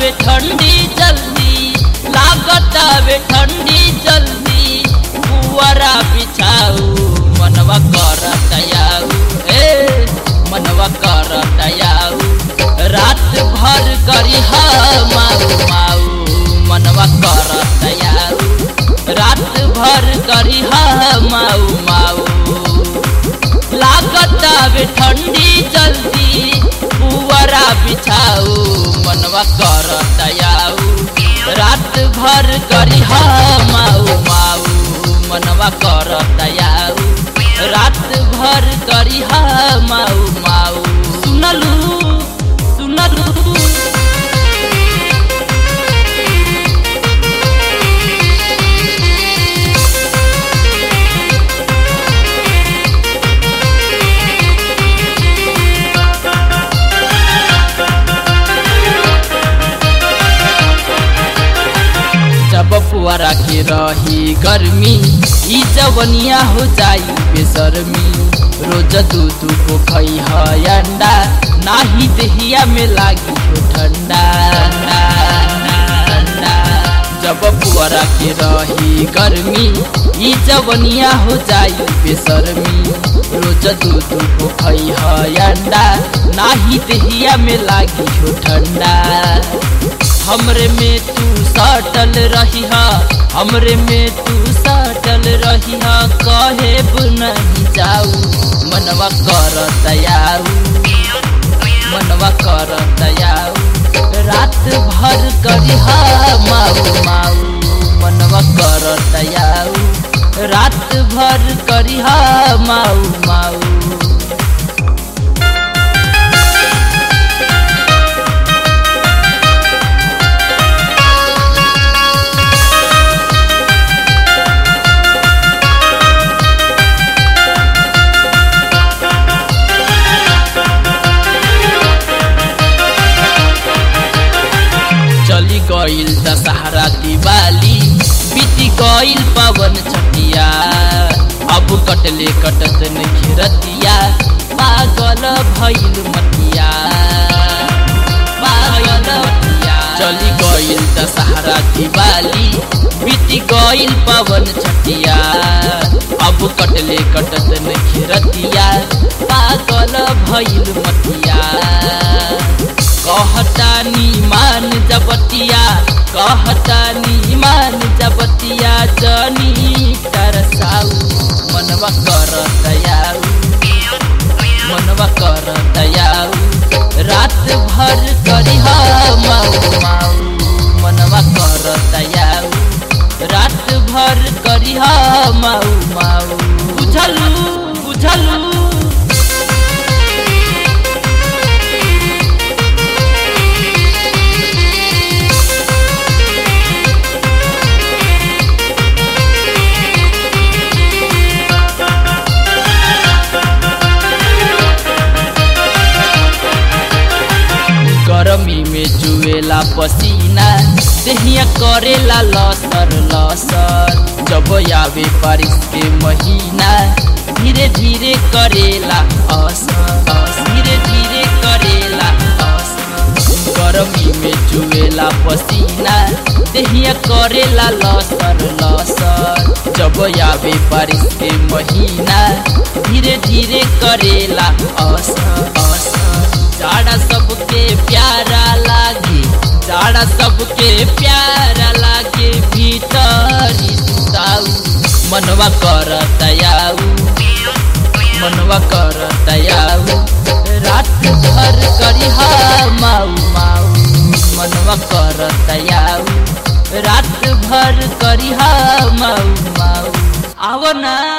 वे ठंडी जल्दी लागत वे ठंडी जल्दी पुअरा बिछाऊ मनवा कर तयाऊ ए मनवा कर तयाऊ रात भर करी हा माऊ माऊ मनवा कर तयाऊ रात भर करी हा माऊ माऊ लागत वे ठंडी जल्दी पुअरा बिछाऊ मनवा कर तयाऊ रात भर करी हा माऊ माऊ मनवा कर तयाऊ रात भर करी हा माऊ माऊ सुनलू सुनलू जब पुआरा के रही गर्मी ई जवनिया हो जाई बेसरमी रोज दू दू को खई है अंडा नाही देहिया में लागी हो ठंडा ठंडा जब पुआरा के रही गर्मी ई जवनिया हो जाई बेसरमी रोज दू दू को खई है अंडा नाही देहिया में लागी हो ठंडा हमरे में तू सटल रही हा हमरे में तू सटल रही हा कहे नहीं जाऊ मनवा कर तयाऊ मनवा कर तयाऊ रात भर करी हा माऊ माऊ मनवा कर तयाऊ रात भर करी हा माऊ माऊ चली गईल दशहरा दिवाली बीती गईल पवन छटिया अब कटले कटत घेरतिया पागल भइल मतिया पागल मतिया चली गईल दशहरा दिवाली बीती गईल पवन छटिया अब कटले कटत घेरतिया पागल भइल मतिया कहतानी मान जबतिया कहतानी मान जबतिया जनी तरसाऊ मनवा कर दयाऊ मनवा कर दयाऊ रात भर करी हा माऊ माऊ मनवा कर दयाऊ रात भर करी हा माऊ माऊ बुझलू बुझलू गरमी में जुएला पसीना देहिया करेला लसर लसर जब आवे बारिश के महीना धीरे धीरे करेला असर धीरे धीरे करेला असर गरमी में जुएला पसीना देहिया करेला लसर लसर जब आवे बारिश के महीना धीरे धीरे करेला असर असर जाड़ा सबके प्यारा लागे जाड़ा सबके प्यारा लागे भीतर सुताऊ मनवा कर दयाऊ मनवा कर दयाऊ रात भर करी हा माऊ माऊ मनवा कर दयाऊ रात भर करी हा माऊ माऊ आव ना